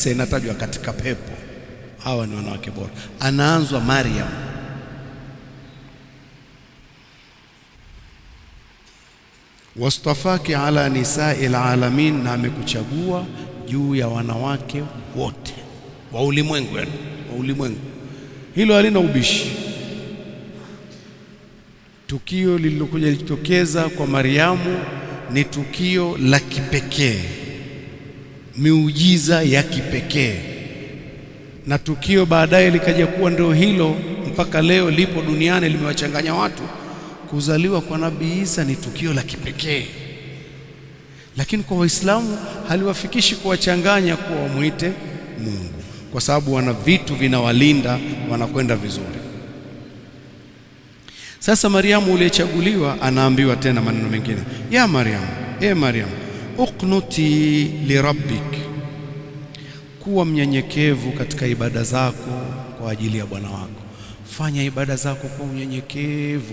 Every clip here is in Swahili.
tisa inatajwa katika pepo, hawa ni wanawake bora. Anaanzwa Maryam. wastafaki ala nisai alalamin, na amekuchagua juu ya wanawake wote wa ulimwengu, yani wa ulimwengu. Hilo halina ubishi. Tukio lililokuja litokeza kwa Mariamu ni tukio la kipekee, miujiza ya kipekee, na tukio baadaye likaja kuwa ndio hilo mpaka leo lipo duniani, limewachanganya watu. Kuzaliwa kwa Nabii Isa ni tukio la kipekee, lakini kwa Waislamu haliwafikishi kuwachanganya kuwa wamwite Mungu, kwa sababu wana vitu vinawalinda, wanakwenda vizuri. Sasa Mariamu uliyechaguliwa anaambiwa tena maneno mengine, ya Mariamu, e Mariamu, uqnuti lirabbik, kuwa mnyenyekevu katika ibada zako kwa ajili ya Bwana wako. Fanya ibada zako kwa unyenyekevu.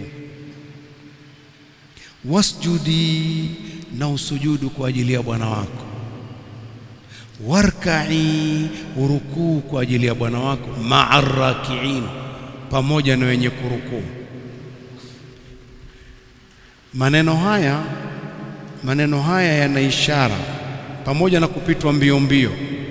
Wasjudi, na usujudu kwa ajili ya Bwana wako. Warkai, urukuu kwa ajili ya Bwana wako. Maa rakiin, pamoja na wenye kurukuu. Maneno haya maneno haya yana ishara pamoja na kupitwa mbio mbio.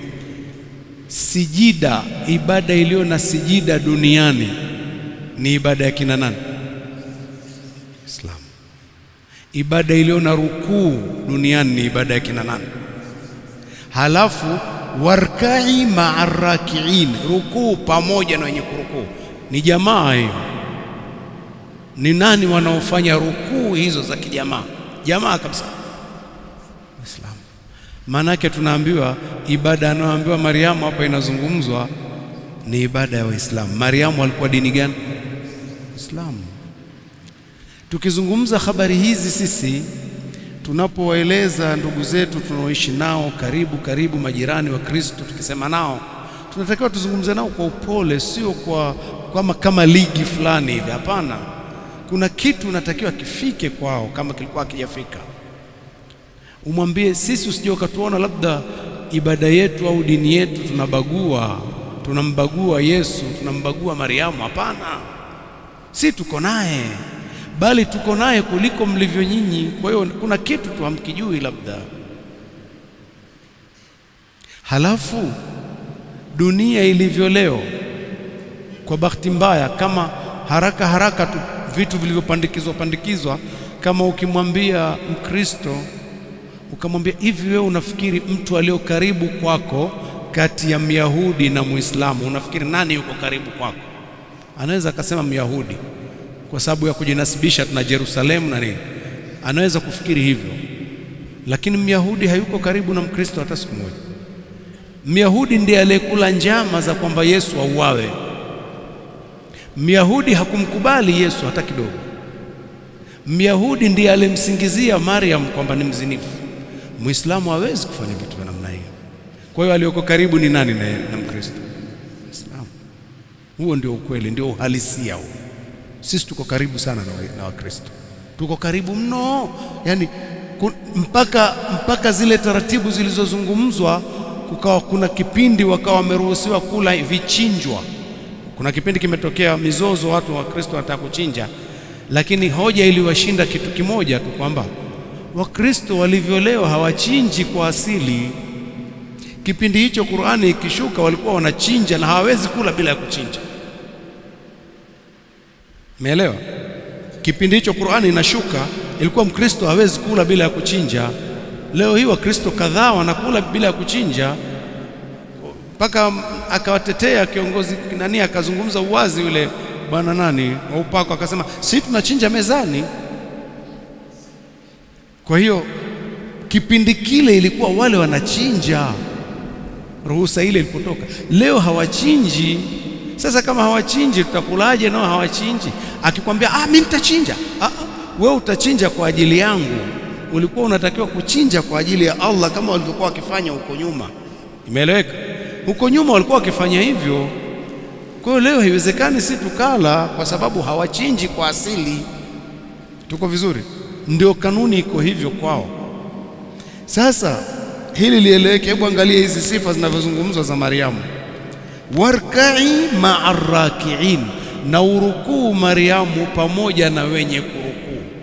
Sijida, ibada iliyo na sijida duniani ni ibada ya kina nani? Islam. Ibada iliyo na rukuu duniani ni ibada ya kina nani? Halafu warkai maa rakiin, rukuu pamoja na wenye kurukuu, ni jamaa hiyo. Ni nani wanaofanya rukuu hizo za kijamaa? Jamaa kabisa, Waislamu. Maana yake tunaambiwa ibada anayoambiwa Mariamu hapa inazungumzwa ni ibada ya Waislamu. Mariamu alikuwa dini gani? Islamu. Tukizungumza habari hizi sisi tunapowaeleza ndugu zetu tunaoishi nao karibu karibu, majirani wa Kristo, tukisema nao tunatakiwa tuzungumze nao kwa upole, sio kwa kama kama ligi fulani hivi. Hapana, kuna kitu unatakiwa kifike kwao, kama kilikuwa kijafika umwambie sisi, usije ukatuona labda ibada yetu au dini yetu tunabagua, tunambagua Yesu, tunambagua Mariamu. Hapana, si tuko naye, bali tuko naye kuliko mlivyo nyinyi. Kwa hiyo kuna kitu tu hamkijui labda. Halafu dunia ilivyo leo, kwa bahati mbaya, kama haraka haraka tu vitu vilivyopandikizwa pandikizwa, kama ukimwambia Mkristo ukamwambia hivi, wewe unafikiri mtu aliyo karibu kwako kati ya Myahudi na Muislamu, unafikiri nani yuko karibu kwako? Anaweza akasema Myahudi kwa sababu ya kujinasibisha na Yerusalemu na nini, anaweza kufikiri hivyo, lakini Myahudi hayuko karibu na Mkristo hata siku moja. Myahudi ndiye aliyekula njama za kwamba Yesu auawe. Myahudi hakumkubali Yesu hata kidogo. Myahudi ndiye alimsingizia Mariam kwamba ni mzinifu. Muislamu hawezi kufanya vitu vya namna hiyo. Kwa hiyo aliyoko karibu ni nani na, na Mkristo? Muislamu. Huo ndio ukweli, ndio uhalisia huo. Sisi tuko karibu sana na Wakristo, tuko karibu mno, yaani mpaka, mpaka zile taratibu zilizozungumzwa kukawa kuna kipindi wakawa wameruhusiwa kula vichinjwa. Kuna kipindi kimetokea mizozo, watu wa Kristo wanataka kuchinja, lakini hoja iliwashinda kitu kimoja tu, kwamba Wakristo walivyo leo hawachinji kwa asili. Kipindi hicho Qur'ani ikishuka walikuwa wanachinja na hawawezi kula bila ya kuchinja. Umeelewa? Kipindi hicho Qur'ani inashuka ilikuwa Mkristo hawezi kula bila ya kuchinja. Leo hii Wakristo kadhaa wanakula bila ya kuchinja, mpaka akawatetea kiongozi nani, akazungumza uwazi yule bwana nani wa upako, akasema si tunachinja mezani. Kwa hiyo kipindi kile ilikuwa wale wanachinja, ruhusa ile ilipotoka. Leo hawachinji. Sasa kama hawachinji, tutakulaje? Nao hawachinji. Akikwambia ah, mimi nitachinja, ah, wewe utachinja kwa ajili yangu ulikuwa unatakiwa kuchinja kwa ajili ya Allah kama walivyokuwa wakifanya huko nyuma. Imeeleweka? Huko nyuma walikuwa wakifanya hivyo. Kwa hiyo leo haiwezekani si tukala, kwa sababu hawachinji kwa asili. Tuko vizuri? Ndio kanuni iko hivyo kwao. Sasa hili lieleweke. Hebu angalia hizi sifa zinavyozungumzwa za Mariamu, warkai maa rakiin, na urukuu Mariamu pamoja na wenye kurukuu.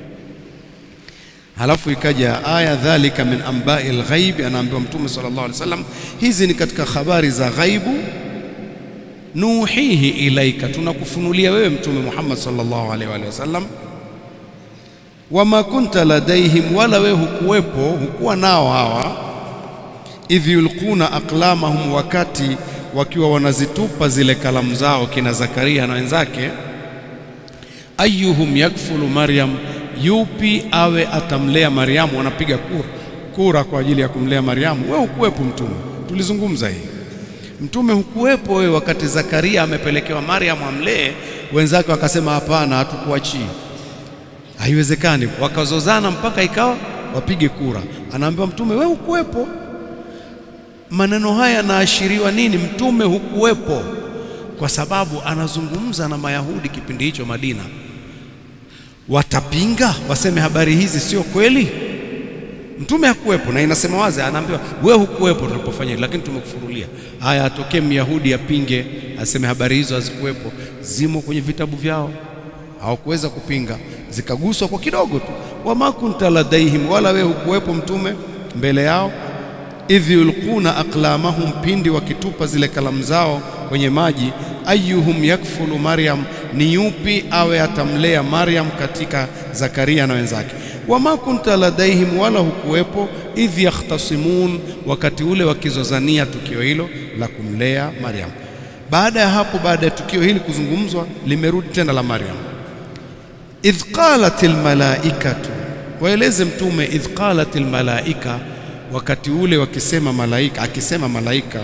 Halafu ikaja aya dhalika min ambai lghaibi, anaambiwa Mtume sallallahu alaihi wasallam, hizi ni katika habari za ghaibu nuhihi ilaika, tunakufunulia wewe Mtume Muhammad sallallahu alaihi wasallam. Wama kunta ladaihim, wala wewe hukuwepo, hukuwa nao hawa. Idh yulquna aqlamahum, wakati wakiwa wanazitupa zile kalamu zao, kina Zakaria na wenzake. Ayuhum yakfulu Maryam, yupi awe atamlea Maryamu? Wanapiga kura kura kwa ajili ya kumlea Maryamu. Wewe hukuwepo Mtume, tulizungumza hii Mtume hukuwepo wewe wakati Zakaria amepelekewa Mariam amlee, wenzake wakasema hapana, hatukuachii, haiwezekani. Wakazozana mpaka ikawa wapige kura. Anaambiwa Mtume, wewe hukuwepo. Maneno haya yanaashiriwa nini? Mtume hukuwepo, kwa sababu anazungumza na Mayahudi kipindi hicho Madina. Watapinga waseme habari hizi sio kweli. Mtume hakuwepo na inasema wazi, anaambiwa wewe hukuwepo tulipofanya hili, lakini tumekufunulia. Haya, atokee Myahudi apinge, aseme habari hizo hazikuwepo, zimo kwenye vitabu vyao, hawakuweza kupinga, zikaguswa kwa kidogo tu. Wama kunta ladaihim, wala wewe hukuwepo Mtume mbele yao. Idh yulquna aqlamahum, pindi wakitupa zile kalamu zao kwenye maji. Ayuhum yakfulu Maryam, ni yupi awe atamlea Maryam katika Zakaria na wenzake wama kunta ladaihim, wala hukuwepo. Idh yakhtasimun, wakati ule wakizozania tukio hilo la kumlea Maryam. Baada ya hapo, baada ya tukio hili kuzungumzwa, limerudi tena la Maryam. Idh qalat almalaikatu, waeleze Mtume. Idh qalat almalaika, wakati ule wakisema malaika, akisema malaika,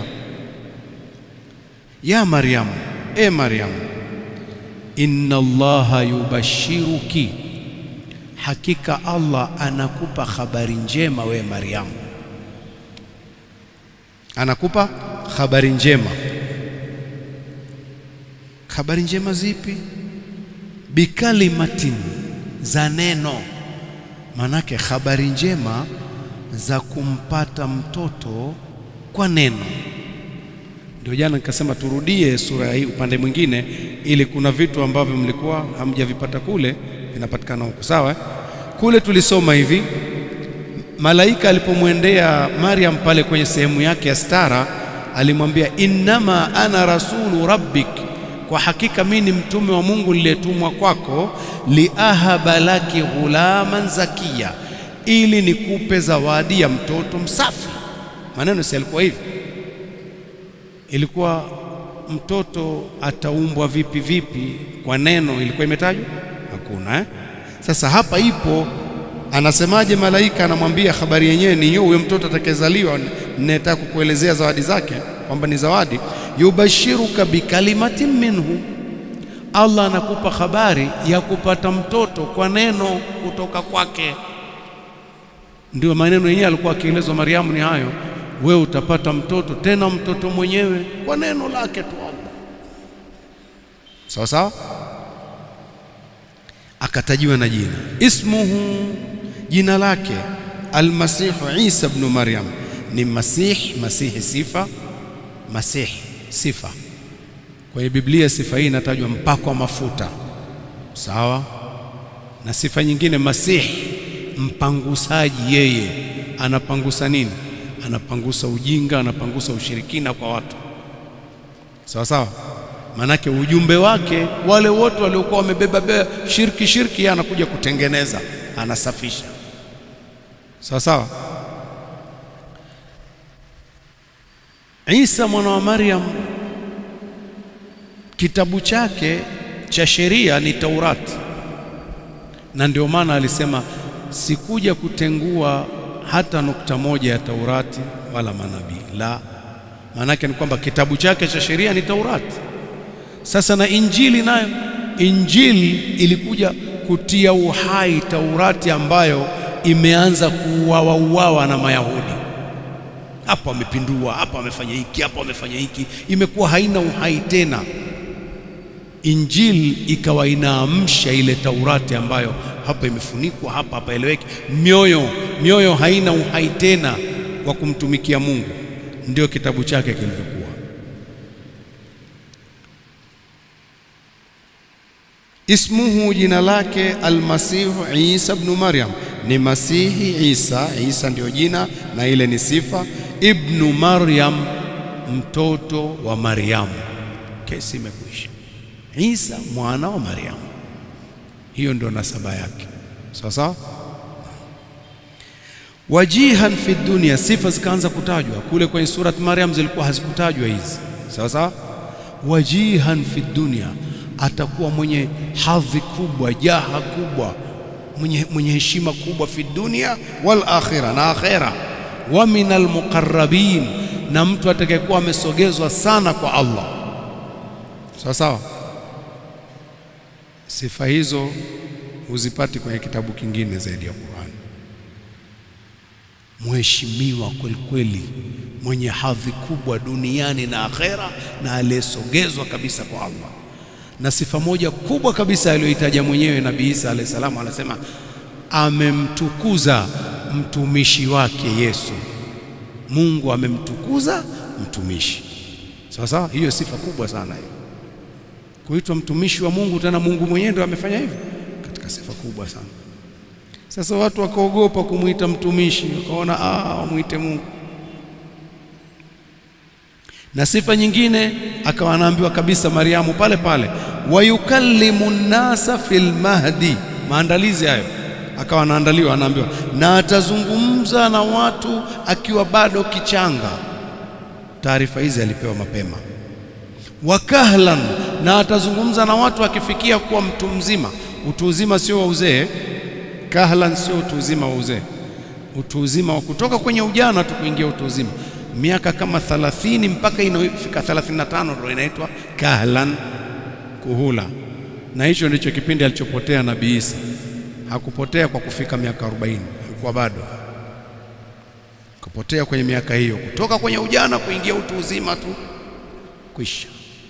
ya Maryam, e Maryam, inna Allaha yubashiruki Hakika Allah anakupa habari njema wewe Mariamu, anakupa habari njema. Habari njema zipi? Bikalimatin, za neno. Manake habari njema za kumpata mtoto kwa neno. Ndio jana nikasema turudie sura hii upande mwingine, ili kuna vitu ambavyo mlikuwa hamjavipata kule vinapatikana huko. Sawa, kule tulisoma hivi, malaika alipomwendea Maryam pale kwenye sehemu yake ya stara, alimwambia innama ana rasulu rabbik, kwa hakika mimi ni mtume wa Mungu niliyetumwa kwako, liahaba laki ghulaman zakia, ili nikupe zawadi ya mtoto msafi. Maneno si alikuwa hivi, ilikuwa mtoto ataumbwa vipi vipi, kwa neno ilikuwa imetajwa Hakuna eh? Sasa hapa ipo, anasemaje? Malaika anamwambia habari yenyewe ni hiyo, huyo mtoto atakayezaliwa, ninataka kukuelezea zawadi zake kwamba ni zawadi. Yubashiruka bikalimatin minhu, Allah anakupa habari ya kupata mtoto kwa neno kutoka kwake. Ndio maneno yenyewe alikuwa akielezwa Mariamu ni hayo, wewe utapata mtoto, tena mtoto mwenyewe kwa neno lake tu Allah. Sawa sawa akatajiwa na jina ismuhu, jina lake Almasihu Isa ibn Maryam, ni Masih. Masihi sifa, Masih sifa. Kwenye Biblia sifa hii inatajwa mpakwa mafuta, sawa na sifa nyingine Masih, mpangusaji. Yeye anapangusa nini? Anapangusa ujinga, anapangusa ushirikina kwa watu, sawa sawa Manake ujumbe wake wale wote waliokuwa wamebeba beba shirki shirki, yeye anakuja kutengeneza, anasafisha. Sawa sawa. Isa mwana wa Maryam, kitabu chake cha sheria ni Taurati, na ndio maana alisema sikuja kutengua hata nukta moja ya Taurati wala manabii. La, maanake ni kwamba kitabu chake cha sheria ni Taurati. Sasa na Injili nayo, Injili ilikuja kutia uhai Taurati ambayo imeanza kuuawa uawa na Mayahudi. Hapa wamepindua, hapa wamefanya hiki, hapa wamefanya hiki, imekuwa haina uhai tena. Injili ikawa inaamsha ile Taurati ambayo hapa imefunikwa, hapa hapa eleweki. Mioyo mioyo haina uhai tena, wa kumtumikia Mungu, ndio kitabu chake kilivyokuwa. Ismuhu, jina lake Almasihu Isa ibn Maryam, ni Masihi Isa. Isa ndio jina na ile ni sifa. Ibnu Maryam, mtoto wa Maryamu. Kesi imekwisha. Isa mwana wa Maryamu, hiyo ndio nasaba yake. Sawa sawa. Wajihan fi dunia, sifa zikaanza kutajwa kule kwenye surat Maryam, zilikuwa hazikutajwa hizi. Sawa sawa. Wajihan fi dunia atakuwa mwenye hadhi kubwa, jaha kubwa, mwenye, mwenye heshima kubwa fi dunia wal akhira, na akhira. Wa min almuqarrabin, na mtu atakayekuwa amesogezwa sana kwa Allah. Sawa sawa. Sifa hizo huzipati kwenye kitabu kingine zaidi ya Qur'an. Mheshimiwa kweli kweli, mwenye hadhi kubwa duniani na akhera, na aliyesogezwa kabisa kwa Allah na sifa moja kubwa kabisa aliyoitaja mwenyewe Nabii Isa alayhi salamu, anasema amemtukuza mtumishi wake Yesu. Mungu amemtukuza mtumishi. Sawa sawa, hiyo sifa kubwa sana hiyo, kuitwa mtumishi wa Mungu, tena Mungu mwenyewe ndio amefanya hivyo, katika sifa kubwa sana. Sasa watu wakaogopa kumwita mtumishi, wakaona ah, wamwite Mungu na sifa nyingine akawa anaambiwa kabisa Mariamu pale pale, wayukallimu nnasa fil mahdi. Maandalizi hayo akawa anaandaliwa, anaambiwa na atazungumza na watu akiwa bado kichanga. Taarifa hizi alipewa mapema. Wakahlan, na atazungumza na watu akifikia kuwa mtu mzima. Utu uzima sio wa uzee. Kahlan sio utu uzima wa uzee, utu uzima wa kutoka kwenye ujana tu kuingia utu uzima miaka kama 30 mpaka inafika 35 ndio inaitwa kahlan, kuhula. Na hicho ndicho kipindi alichopotea Nabii Isa. Hakupotea kwa kufika miaka 40, alikuwa bado kupotea kwenye miaka hiyo, kutoka kwenye ujana kuingia utu uzima tu, kwisha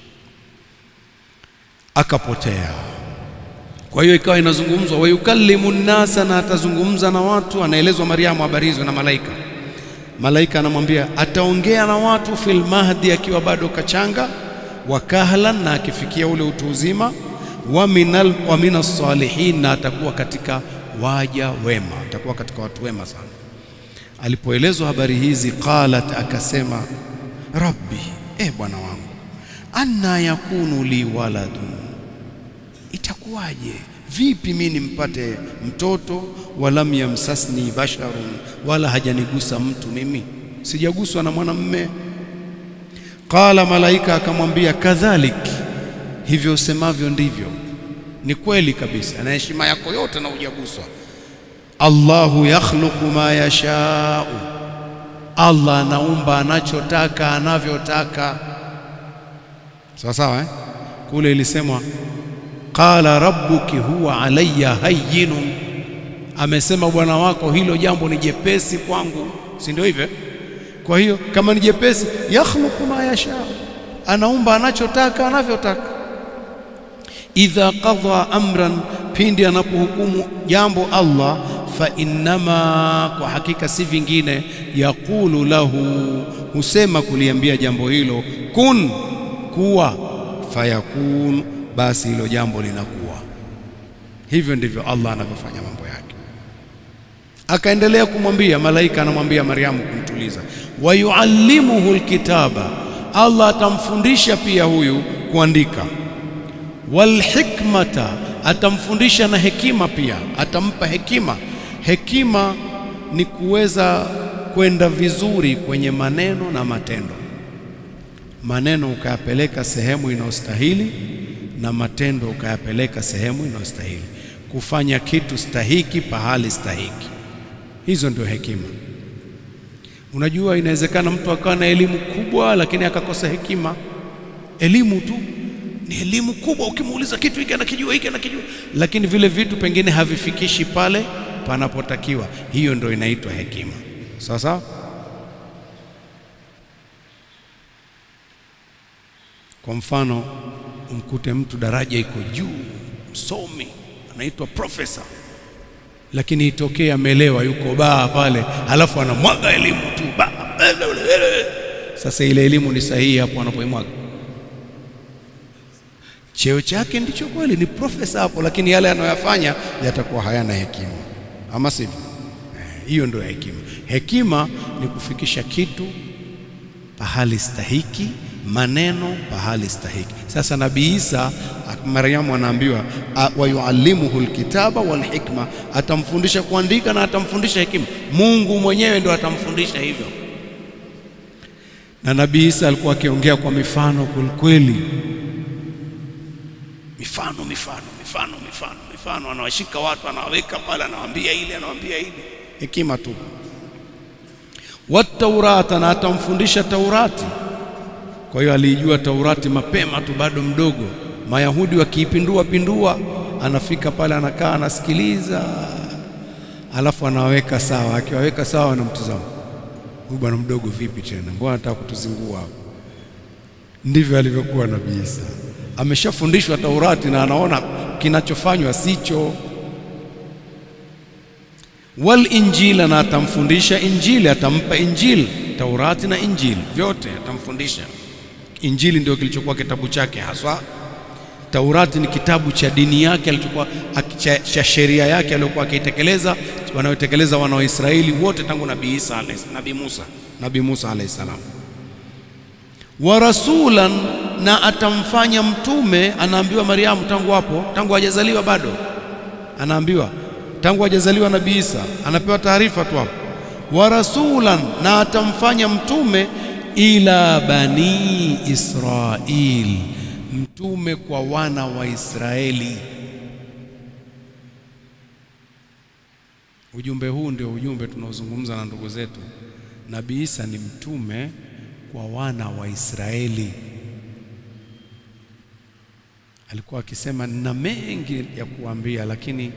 akapotea. Kwa hiyo ikawa inazungumzwa wayukallimu nnasa, na atazungumza na watu. Anaelezwa Mariamu habari hizo na malaika Malaika anamwambia ataongea na watu fil mahdi, akiwa bado kachanga, wa kahlan, na akifikia ule utu uzima, wa minal wa minas salihin, na atakuwa katika waja wema, atakuwa katika watu wema sana. Alipoelezwa habari hizi, qalat, akasema rabbi, e Bwana wangu, anna yakunu li waladun, itakuwaje Vipi mimi nimpate mtoto? walam yamsasni basharun, wala hajanigusa mtu, mimi sijaguswa na mwanamme. Qala, malaika akamwambia kadhalik, hivyo usemavyo ndivyo, ni kweli kabisa, na heshima yako yote na hujaguswa. Allahu yakhluqu ma yashau, Allah anaumba anachotaka anavyotaka. Sawa sawa, eh? Kule ilisemwa Qala rabbuki huwa alayya hayyinun, amesema bwana wako hilo jambo ni jepesi kwangu, si ndio hivyo? Kwa hiyo kama ni jepesi, yakhluqu ma yasha, anaumba anachotaka anavyotaka. Idha qadha amran, pindi anapohukumu jambo Allah, fa innama, kwa hakika si vingine, yaqulu lahu, husema kuliambia jambo hilo, kun, kuwa, fayakun basi hilo jambo linakuwa hivyo. Ndivyo Allah anavyofanya mambo yake. Akaendelea kumwambia malaika, anamwambia Mariamu kumtuliza, wa yuallimuhu alkitaba, Allah atamfundisha pia huyu kuandika, walhikmata, atamfundisha na hekima pia, atampa hekima. Hekima ni kuweza kwenda vizuri kwenye maneno na matendo, maneno ukayapeleka sehemu inayostahili na matendo ukayapeleka sehemu inayostahili, kufanya kitu stahiki pahali stahiki. Hizo ndio hekima. Unajua, inawezekana mtu akawa na elimu kubwa lakini akakosa hekima. Elimu tu ni elimu kubwa, ukimuuliza kitu hiki anakijua, hiki anakijua, lakini vile vitu pengine havifikishi pale panapotakiwa. Hiyo ndio inaitwa hekima. Sawa sawa. Kwa mfano umkute mtu daraja iko juu, msomi anaitwa profesa, lakini itokee amelewa, yuko baa pale, halafu anamwaga elimu tu ba. Sasa ile elimu ni sahihi hapo anapoimwaga? Cheo chake ndicho kweli, ni profesa hapo, lakini yale anayoyafanya yatakuwa hayana hekima, ama sivyo? Hiyo eh, ndio hekima. Hekima ni kufikisha kitu pahali stahiki, maneno pahali stahiki. Sasa Nabii Isa Maryamu anaambiwa wayuallimuhu alkitaba walhikma, atamfundisha kuandika na atamfundisha hekima. Mungu mwenyewe ndo atamfundisha hivyo. Na Nabii Isa alikuwa akiongea kwa mifano kwelikweli, mifano mifano mifano mifano mifano, anawashika watu anawaweka pale, anawaambia ile anawaambia ile, hekima tu. Wataurata, na atamfundisha Taurati. Kwa hiyo aliijua Taurati mapema tu, bado mdogo. Mayahudi wakiipindua pindua, anafika pale, anakaa anasikiliza, alafu anawaweka sawa. Akiwaweka sawa, anamtazama huyu bwana mdogo, vipi tena, mbona anataka kutuzingua hapo? Ndivyo alivyokuwa Nabii Isa, ameshafundishwa Taurati na anaona kinachofanywa sicho. Wal injila, na atamfundisha Injili, atampa Injili, Taurati na Injili vyote atamfundisha. Injili ndio kilichokuwa kitabu chake haswa. Taurati ni kitabu cha dini yake alichokuwa cha sheria yake aliyokuwa akitekeleza, wanaotekeleza wana wa Israeli wote tangu Nabii Isa Nabii Musa Nabii Musa alayhi salam. Wa rasulan, na atamfanya mtume. Anaambiwa Mariamu tangu hapo, tangu hajazaliwa bado, anaambiwa tangu hajazaliwa Nabii Isa, anapewa taarifa tu hapo. Wa rasulan, na atamfanya mtume ila bani Israil, mtume kwa wana wa Israeli. Ujumbe huu ndio ujumbe tunaozungumza na ndugu zetu. Nabii Isa ni mtume kwa wana wa Israeli. Alikuwa akisema nina mengi ya kuambia, lakini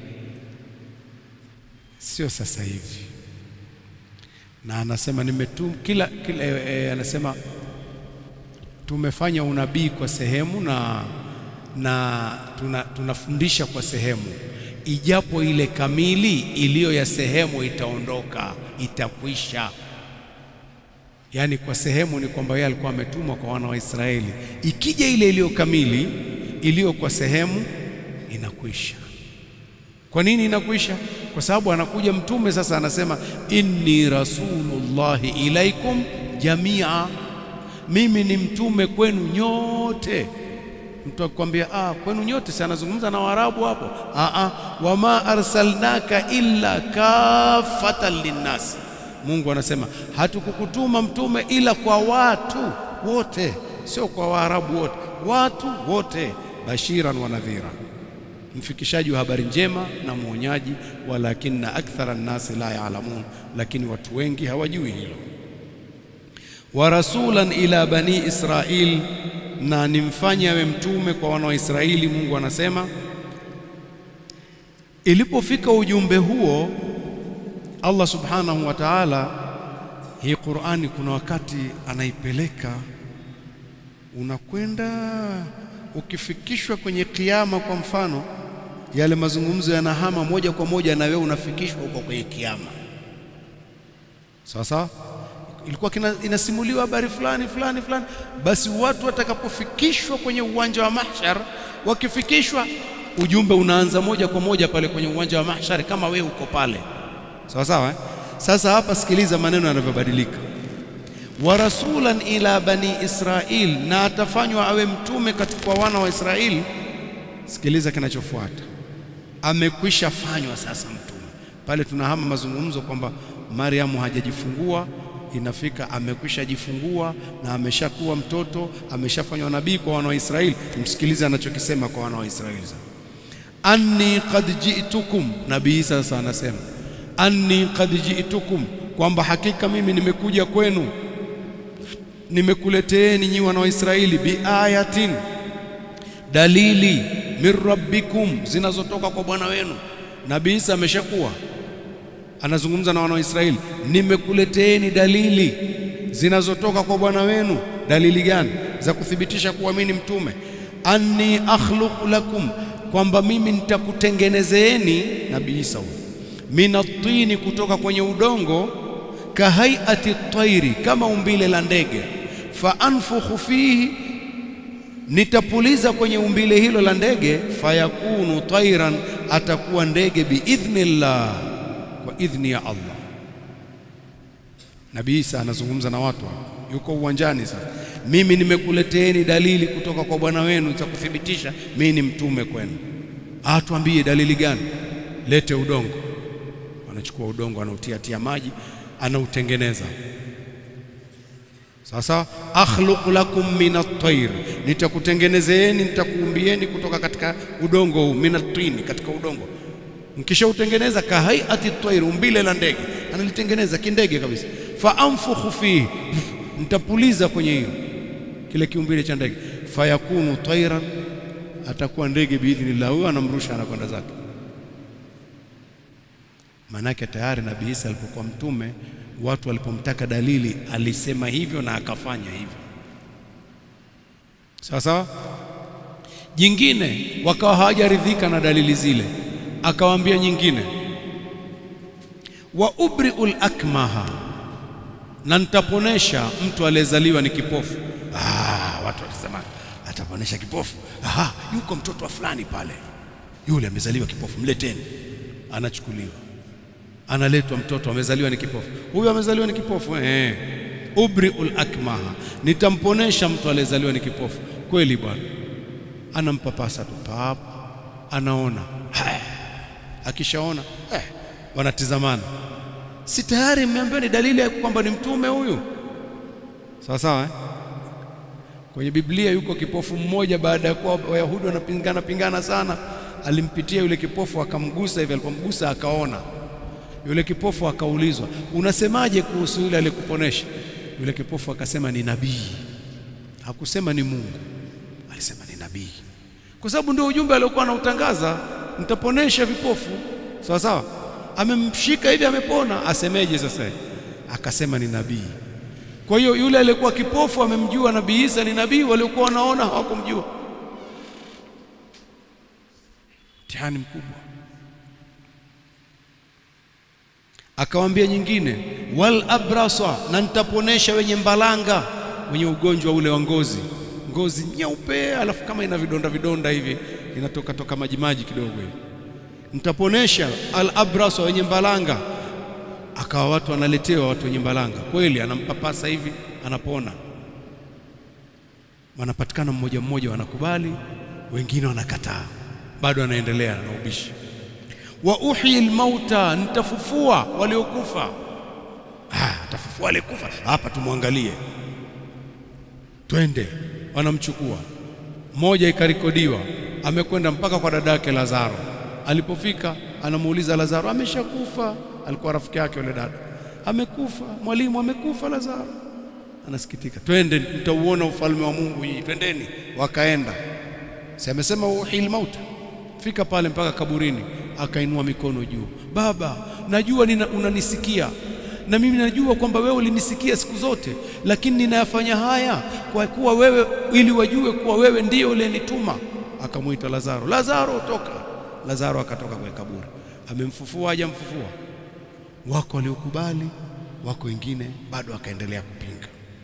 sio sasa hivi na anasema nimetum kila, kila e, anasema tumefanya unabii kwa sehemu na, na tuna, tunafundisha kwa sehemu, ijapo ile kamili iliyo ya sehemu itaondoka, itakwisha. Yaani kwa sehemu ni kwamba yeye alikuwa ametumwa kwa wana wa Israeli, ikija ile iliyo kamili iliyo kwa sehemu inakwisha. Kwa nini inakwisha? Kwa sababu anakuja mtume sasa, anasema inni rasulullahi ilaikum jamia, mimi ni mtume kwenu nyote. Mtu akikwambia ah, kwenu nyote, si anazungumza na Waarabu hapo? Ah, ah, wama arsalnaka illa kafatan linnasi. Mungu anasema hatukukutuma mtume ila kwa watu wote, sio kwa Waarabu wote, watu wote, bashiran wa nadhira mfikishaji wa habari njema na mwonyaji. Walakinna akthara nnasi la yaalamun, lakini watu wengi hawajui hilo. Wa rasulan ila bani Israil, na nimfanye awe mtume kwa wana wa Israeli. Mungu anasema ilipofika ujumbe huo, Allah subhanahu wa ta'ala, hii Qur'ani kuna wakati anaipeleka unakwenda ukifikishwa kwenye kiama, kwa mfano, yale mazungumzo yanahama moja kwa moja na wewe unafikishwa huko kwenye kiama. Sawa sawa, ilikuwa kina, inasimuliwa habari fulani fulani fulani, basi watu watakapofikishwa kwenye uwanja wa mahshar, wakifikishwa ujumbe unaanza moja kwa moja pale kwenye uwanja wa mahshar, kama wewe uko pale. Sawa sawa, eh? Sasa hapa sikiliza maneno yanavyobadilika wa rasulan ila bani Israil, na atafanywa awe mtume katika wana wa Israeli. Sikiliza kinachofuata, amekwisha fanywa sasa mtume. Pale tunahama mazungumzo kwamba Mariamu hajajifungua, inafika amekwisha jifungua na ameshakuwa mtoto, ameshafanywa nabii kwa wana wa Israeli. Msikilize anachokisema kwa wana wa Israeli sasa, anni qad ji'tukum. Nabii Isa sasa anasema anni qad ji'tukum, kwamba hakika mimi nimekuja kwenu nimekuleteeni nyi wana wa Israeli biayatin, dalili min rabbikum, zinazotoka kwa Bwana wenu. Nabii Isa ameshakuwa anazungumza na wana wa Israeli, nimekuleteeni dalili zinazotoka kwa Bwana wenu. Dalili gani? Za kuthibitisha kuwa mimi ni mtume. Anni akhluqu lakum, kwamba mimi nitakutengenezeeni. Nabii Isa huyo, minatini, kutoka kwenye udongo, kahaiati tairi, kama umbile la ndege. Fa anfukhu fihi, nitapuliza kwenye umbile hilo la ndege. Fayakunu tairan, atakuwa ndege biidhnillah, kwa idhni ya Allah. Nabii Isa anazungumza na watu, yuko uwanjani sasa. Mimi nimekuleteeni dalili kutoka kwa Bwana wenu za kuthibitisha mimi ni mtume kwenu. Atuambie dalili gani? Lete udongo. Anachukua udongo, anautiatia maji, anautengeneza. Sasa akhluqu lakum min at-tayr, nitakutengenezeeni, nitakuumbieni kutoka katika udongo huu, min at-tini, katika udongo. Mkishautengeneza kahaiati tayr, umbile la ndege, analitengeneza kindege kabisa. Fa anfukhu fihi, nitapuliza kwenye hiyo kile kiumbile cha ndege, fayakunu tayran, atakuwa ndege biidhnillah. Huyo anamrusha anakwenda zake. Maanake tayari Nabii Isa alipokuwa mtume, watu walipomtaka dalili alisema hivyo na akafanya hivyo. Sawa sawa. Jingine wakawa hawajaridhika na dalili zile, akawaambia nyingine, wa ubriul akmaha, na nitaponesha mtu aliyezaliwa ni kipofu. Ah, watu walisema ataponesha kipofu. Aha, yuko mtoto wa fulani pale, yule amezaliwa kipofu, mleteni. Anachukuliwa analetwa mtoto amezaliwa ni kipofu. Huyu amezaliwa ni kipofu eh, ubriul akmaha, nitamponesha mtu aliyezaliwa ni kipofu. Kweli bwana, anampapasa tu pap, anaona haya. Akishaona eh, wanatizamana, si tayari mmeambiwa ni dalili ya kwamba ni mtume huyu? Sawa sawa eh? Kwenye Biblia yuko kipofu mmoja, baada ya kuwa Wayahudi wanapingana pingana sana, alimpitia yule kipofu akamgusa hivi, alipomgusa akaona yule kipofu akaulizwa, unasemaje kuhusu yule aliyekuponesha? Yule kipofu akasema ni nabii. Hakusema ni Mungu, alisema ni nabii, kwa sababu ndio ujumbe aliokuwa anautangaza, nitaponesha vipofu. Sawa sawa, amemshika hivi, amepona, asemeje sasa? Akasema ni nabii. Kwa hiyo yule aliyekuwa kipofu amemjua Nabii Isa ni nabii, waliokuwa wanaona hawakumjua. Mtihani mkubwa. Akawaambia nyingine, wal abrasa, na nitaponesha wenye mbalanga, wenye ugonjwa ule wa ngozi, ngozi nyeupe, alafu kama ina vidonda vidonda hivi, inatoka toka maji maji kidogo hivi. Nitaponesha al abrasa, wenye mbalanga. Akawa watu wanaletewa watu wenye mbalanga, kweli anampapasa hivi, anapona. Wanapatikana mmoja mmoja, wanakubali, wengine wanakataa, bado anaendelea na ubishi wa uhyi almauta, nitafufua waliokufa. Ah, atafufua waliokufa hapa, tumwangalie, twende. Wanamchukua mmoja, ikarekodiwa amekwenda mpaka kwa dada yake Lazaro. Alipofika anamuuliza Lazaro, ameshakufa? Alikuwa rafiki yake yule dada, amekufa mwalimu, amekufa Lazaro. Anasikitika, twende, mtauona ufalme wa Mungu hii, twendeni. Wakaenda, si amesema uhyi almauta. Fika pale mpaka kaburini akainua mikono juu, Baba, najua nina, unanisikia na mimi najua kwamba wewe ulinisikia siku zote, lakini ninayafanya haya kwa kuwa wewe, ili wajue kuwa wewe ndiye uliyenituma. Akamwita Lazaro, Lazaro toka. Lazaro akatoka kwenye kaburi. Amemfufua hajamfufua? Wako waliokubali, wako wengine bado akaendelea kupinga.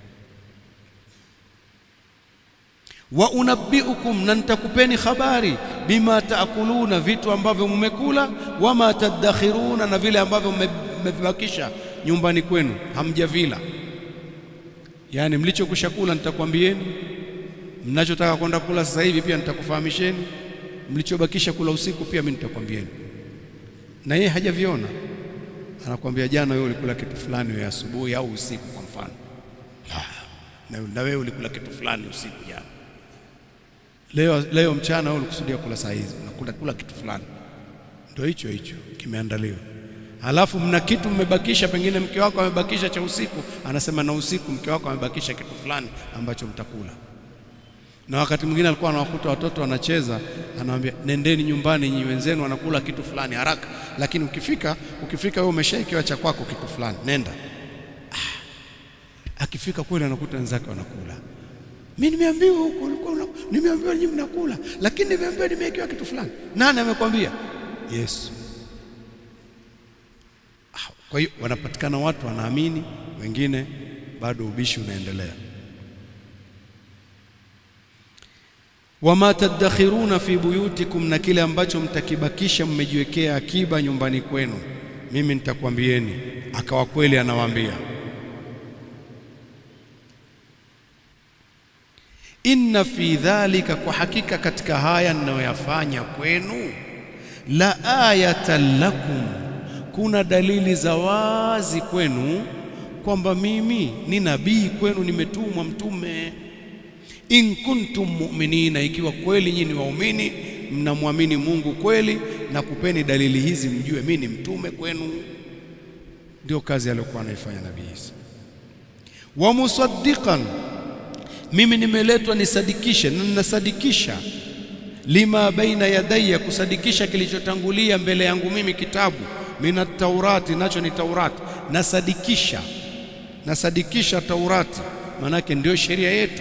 wa unabbiukum, na nitakupeni habari bima taakuluna, vitu ambavyo mmekula, wama tadakhiruna, na vile ambavyo mmevibakisha nyumbani kwenu hamjavila. Yaani mlichokwisha kula nitakwambieni, mnachotaka kwenda kula sasa hivi pia nitakufahamisheni, mlichobakisha kula usiku pia mimi nitakwambieni. Na yeye hajaviona, anakwambia jana wewe ulikula kitu fulani wewe asubuhi au usiku, kwa mfano, na wewe ulikula kitu fulani usiku jana Leo, leo mchana wewe ulikusudia kula saa hizi unakula kula kitu fulani, ndio hicho hicho kimeandaliwa. Halafu mna kitu mmebakisha, pengine mke wako amebakisha cha usiku, anasema na usiku mke wako amebakisha kitu fulani ambacho mtakula. Na wakati mwingine alikuwa anawakuta watoto wanacheza, anawaambia nendeni nyumbani, nyinyi wenzenu wanakula kitu fulani haraka, lakini ukifika ukifika wewe umeshaikiwa cha kwako kitu fulani, nenda. Ah, akifika kweli anakuta wenzake wanakula mimi nimeambiwa huko ulikuwa nimeambiwa nyinyi mnakula, lakini nimeambiwa nimewekewa kitu fulani. Nani amekwambia? Yesu. Kwa hiyo wanapatikana watu wanaamini, wengine bado ubishi unaendelea. wama tadakhiruna fi buyutikum, na kile ambacho mtakibakisha mmejiwekea akiba nyumbani kwenu, mimi nitakwambieni. Akawa kweli anawaambia, inna fi dhalika, kwa hakika katika haya ninayoyafanya kwenu, la ayatan lakum, kuna dalili za wazi kwenu kwamba mimi ni nabii kwenu, nimetumwa mtume in kuntum mu'minina, ikiwa kweli nyinyi ni waumini mnamwamini Mungu kweli, na kupeni dalili hizi mjue mimi ni mtume kwenu. Ndio kazi aliyokuwa anaifanya Nabii Isa. Wa musaddiqan, mimi nimeletwa nisadikishe, na ninasadikisha lima baina yadayya, kusadikisha kilichotangulia mbele yangu mimi, kitabu mina taurati, nacho ni Taurati. Nasadikisha, nasadikisha Taurati, maanake ndio sheria yetu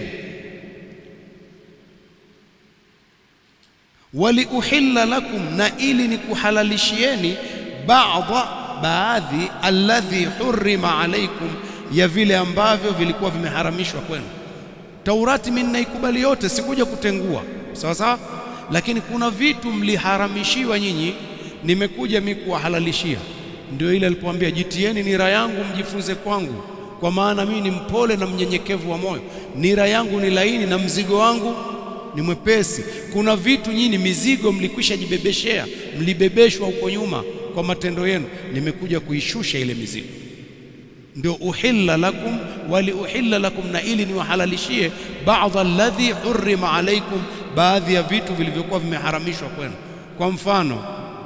waliuhilla lakum, na ili ni kuhalalishieni baadha baadhi, alladhi hurrima alaikum, ya vile ambavyo vilikuwa vimeharamishwa kwenu. Taurati mimi naikubali yote, sikuja kutengua, sawa sawa, lakini kuna vitu mliharamishiwa nyinyi, nimekuja mimi kuwahalalishia. Ndio ile alipoambia jitieni nira yangu mjifunze kwangu, kwa maana mimi ni mpole na mnyenyekevu wa moyo, nira yangu ni laini na mzigo wangu ni mwepesi. Kuna vitu nyinyi mizigo mlikwisha jibebeshea, mlibebeshwa huko nyuma kwa matendo yenu, nimekuja kuishusha ile mizigo. Ndio uhilla lakum wali uhilla lakum, na ili niwahalalishie baadha alladhi hurrima alaikum, baadhi ya vitu vilivyokuwa vimeharamishwa kwenu. Kwa mfano,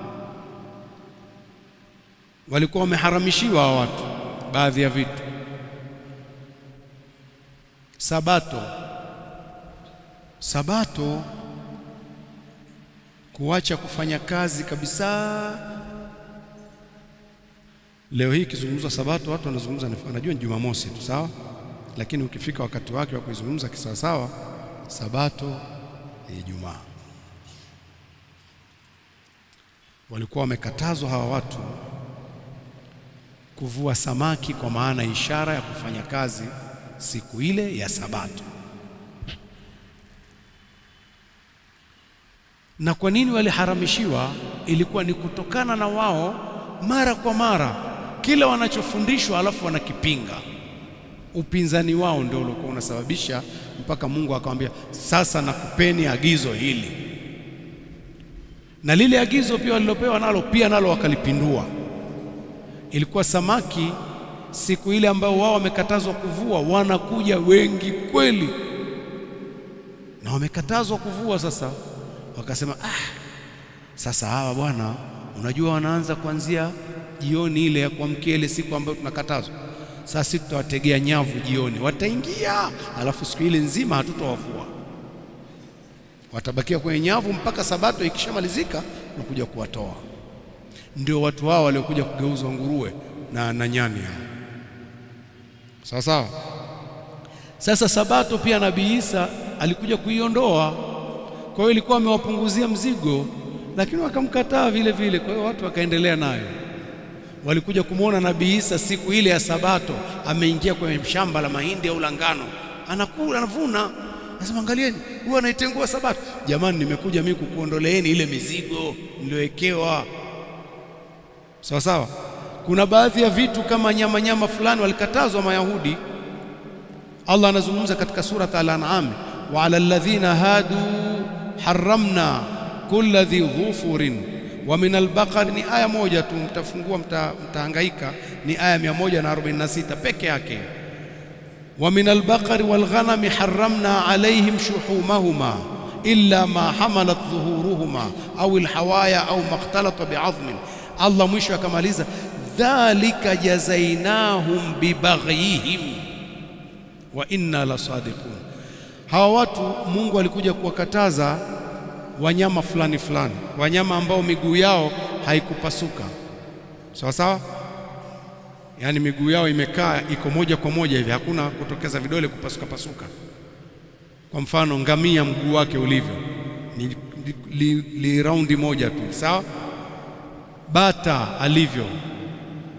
walikuwa wameharamishiwa hawa watu baadhi ya vitu, sabato Sabato, kuacha kufanya kazi kabisa. Leo hii ikizungumzwa Sabato, watu wanazungumza, wanajua ni Jumamosi tu, sawa, lakini ukifika wakati wake wa kuizungumza kisawasawa, Sabato ni Ijumaa. Walikuwa wamekatazwa hawa watu kuvua samaki, kwa maana ishara ya kufanya kazi siku ile ya Sabato. Na kwa nini waliharamishiwa? Ilikuwa ni kutokana na wao mara kwa mara kila wanachofundishwa alafu wanakipinga. Upinzani wao ndio uliokuwa unasababisha mpaka Mungu akamwambia, sasa nakupeni agizo hili, na lile agizo pia walilopewa nalo pia nalo wakalipindua. Ilikuwa samaki siku ile ambao wao wamekatazwa kuvua, wanakuja wengi kweli, na wamekatazwa kuvua sasa wakasema ah, sasa hawa bwana, unajua wanaanza kuanzia jioni ile ya kuamkia ile siku ambayo tunakatazwa. Sasa sisi tutawategea nyavu jioni, wataingia, alafu siku ile nzima hatutawavua, watabakia kwenye nyavu mpaka sabato ikishamalizika, tunakuja kuwatoa. Ndio watu hao waliokuja kugeuzwa nguruwe na, na nyani hao, sawa sawa. Sasa sabato pia Nabii Isa alikuja kuiondoa kwa hiyo ilikuwa amewapunguzia mzigo, lakini wakamkataa vile vile. Kwa hiyo watu wakaendelea nayo. Walikuja kumwona Nabii Isa siku ile ya Sabato, ameingia kwenye shamba la mahindi au la ngano, anakula anavuna, anasema angalieni, huyu anaitengua Sabato. Jamani, nimekuja mimi kukuondoleeni ile mizigo mliowekewa. Sawa sawa. Kuna baadhi ya vitu kama nyama nyama fulani walikatazwa Mayahudi. Allah anazungumza katika surat Al-An'am, wa ala alladhina hadu haramna kulla dhi dhufurin wa min albaqari. Ni aya moja tu, mtafungua mta, mtahangaika. Ni aya 146 peke yake. Wa min albaqari walghanami haramna alaihim shuhumahuma illa ma hamalat dhuhuruhuma au alhawaya au makhtalata bi'azmin. Allah mwisho akamaliza dhalika jazainahum bibaghyihim wa inna lasadiqun. Hawa watu Mungu alikuja kuwakataza wanyama fulani fulani, wanyama ambao miguu yao haikupasuka sawa sawa, yaani miguu yao imekaa iko moja kwa moja hivi, hakuna kutokeza vidole kupasuka pasuka. Kwa mfano ngamia, mguu wake ulivyo ni li, li, li raundi moja tu, sawa. Bata alivyo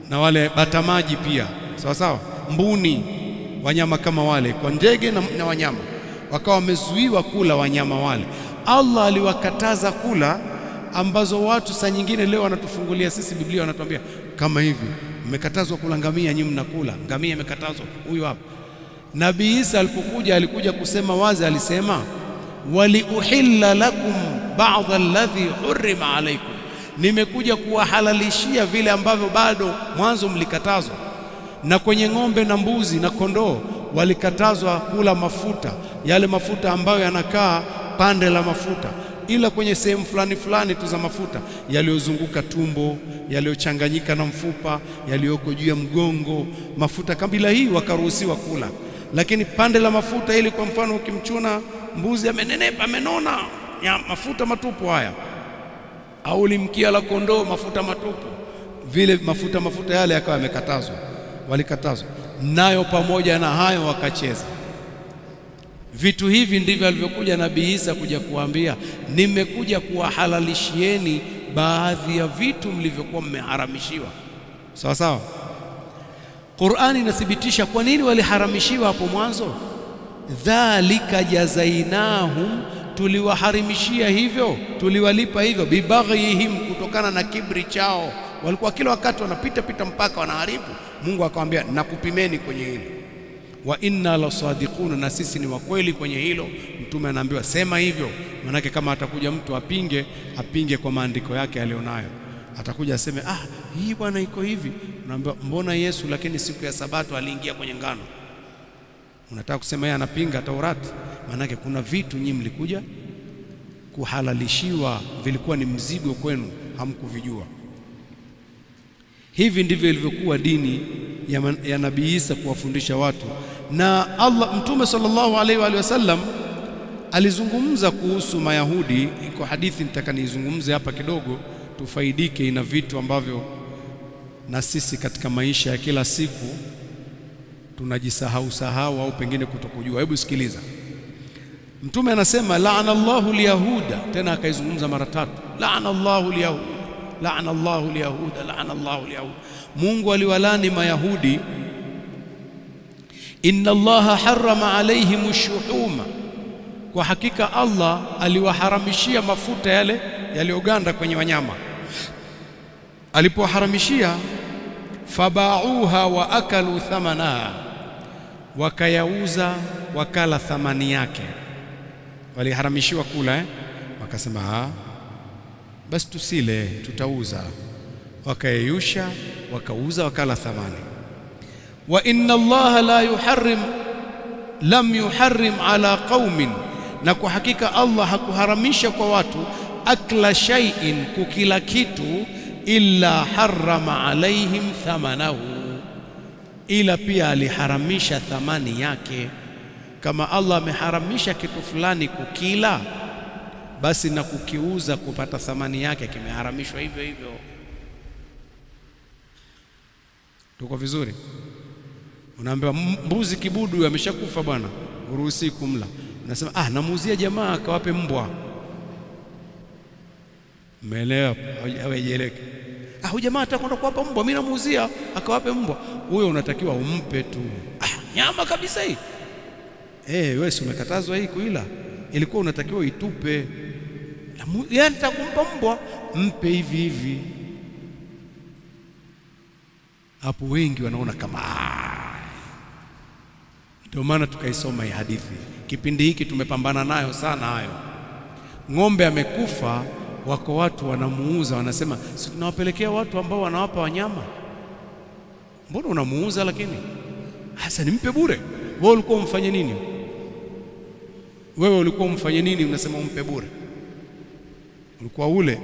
na wale batamaji pia, sawa sawa, mbuni, wanyama kama wale, kwa ndege na, na wanyama wakawa wamezuiwa kula wanyama wale. Allah aliwakataza kula ambazo watu saa nyingine leo wanatufungulia sisi Biblia, wanatuambia kama hivi, mmekatazwa kula ngamia, nyinyi mnakula ngamia, imekatazwa. Huyu hapa Nabii Isa alipokuja, alikuja kusema wazi, alisema waliuhilla lakum ba'dha alladhi hurrima alaykum, nimekuja kuwahalalishia vile ambavyo bado mwanzo mlikatazwa. Na kwenye ng'ombe na mbuzi na kondoo walikatazwa kula mafuta, yale mafuta ambayo yanakaa pande la mafuta, ila kwenye sehemu fulani fulani tu za mafuta yaliyozunguka tumbo, yaliyochanganyika na mfupa, yaliyoko juu ya mgongo, mafuta kabila hii wakaruhusiwa kula, lakini pande la mafuta, ili kwa mfano ukimchuna mbuzi amenenepa, amenona, ya mafuta matupu haya, au limkia la kondoo, mafuta matupu, vile mafuta mafuta yale yakawa yamekatazwa, walikatazwa nayo. Pamoja na hayo wakacheza vitu hivi. Ndivyo alivyokuja Nabii Isa kuja kuambia, nimekuja kuwahalalishieni baadhi ya vitu mlivyokuwa mmeharamishiwa. Sawa sawa. Qur'ani inathibitisha kwa nini waliharamishiwa hapo mwanzo. Dhalika jazainahum, tuliwaharimishia hivyo, tuliwalipa hivyo, bibaghyihim, kutokana na kibri chao. Walikuwa kila wakati wanapita pita mpaka wanaharibu. Mungu akamwambia, nakupimeni kwenye hilo wa inna la sadiquna, na sisi ni wakweli kwenye hilo. Mtume anaambiwa sema hivyo, manake kama atakuja mtu apinge, apinge kwa maandiko yake alionayo. Atakuja aseme ah, hii bwana iko hivi, unaambiwa mbona Yesu lakini siku ya Sabato aliingia kwenye ngano? Unataka kusema yeye anapinga Taurati? Manake kuna vitu nyinyi mlikuja kuhalalishiwa, vilikuwa ni mzigo kwenu, hamkuvijua. Hivi ndivyo ilivyokuwa dini ya, ya Nabii Isa kuwafundisha watu. Na Allah Mtume sallallahu alaihi wa alihi wasallam alizungumza kuhusu Mayahudi. Iko hadithi nitaka niizungumze hapa kidogo, tufaidike. Ina vitu ambavyo na sisi katika maisha ya kila siku tunajisahau sahau au pengine kutokujua. Hebu sikiliza, Mtume anasema laana Allahu lyahuda, tena akaizungumza mara tatu, laana Allahu lyahuda laana Allahu lyahuda laana Allahu lyahuda, Mungu aliwalani Mayahudi. Inna Allaha harrama alaihim shuhuma, kwa hakika Allah aliwaharamishia mafuta yale yaliyoganda kwenye wanyama. Alipowaharamishia, fabauha wa akalu thamanaha, wakayauza wakala thamani yake. Waliharamishiwa kula eh? Wakasema basi tusile, tutauza. Wakayeyusha, wakauza, wakala thamani. Wa inna Allaha la yuharrim lam yuharrim ala qaumin, na kwa hakika Allah hakuharamisha kwa watu akla shay'in, kukila kitu, illa harrama alaihim thamanahu, ila pia aliharamisha thamani yake. Kama Allah ameharamisha kitu fulani kukila basi na kukiuza kupata thamani yake kimeharamishwa hivyo hivyo. Tuko vizuri? Unaambiwa mbuzi kibudu ameshakufa bwana, uruhusi kumla. Unasema ah, namuuzia jamaa akawape mbwa. Umeelewa? Haujaeleka. Ah, huyu jamaa atakwenda kuwapa mbwa, mimi namuuzia akawape mbwa. Huyo unatakiwa umpe tu. Ah, nyama kabisa hii. Eh, wewe si umekatazwa hii kuila, ilikuwa unatakiwa itupe yaani takumpa mbwa mpe hivi hivi. Hapo wengi wanaona kama ndio maana tukaisoma hii hadithi. Kipindi hiki tumepambana nayo sana hayo. Ng'ombe amekufa, wako watu wanamuuza, wanasema si tunawapelekea watu ambao wanawapa wanyama. Mbona unamuuza? Lakini hasa nimpe bure. Wewe ulikuwa umfanye nini? Wewe ulikuwa umfanye nini? Unasema umpe bure ulikuwa ule.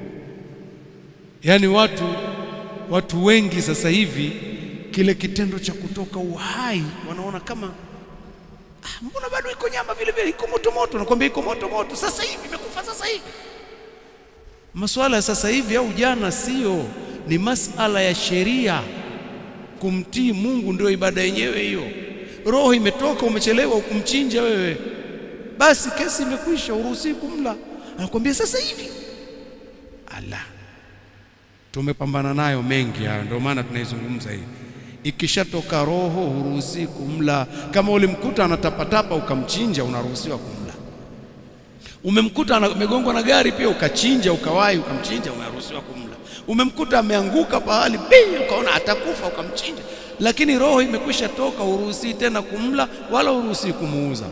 Yaani watu watu wengi sasa hivi kile kitendo cha kutoka uhai wanaona kama ah, mbona bado iko nyama vile vile, iko moto moto. Nakwambia iko moto moto, sasa hivi imekufa sasa hivi. Masuala ya sasa hivi au jana sio, ni masala ya sheria. Kumtii Mungu ndio ibada yenyewe hiyo. Roho imetoka, umechelewa ukumchinja wewe, basi kesi imekwisha, uruhusi kumla anakuambia sasa hivi. Ala, tumepambana nayo mengi hayo, ndio maana tunaizungumza hii. Ikishatoka roho huruhusi kumla. Kama ulimkuta anatapatapa ukamchinja, unaruhusiwa kumla. Umemkuta amegongwa na gari pia ukachinja, ukawahi ukamchinja, unaruhusiwa kumla. Umemkuta ameanguka pahali bei, ukaona atakufa, ukamchinja, lakini roho imekwisha toka, huruhusi tena kumla wala huruhusi kumuuza.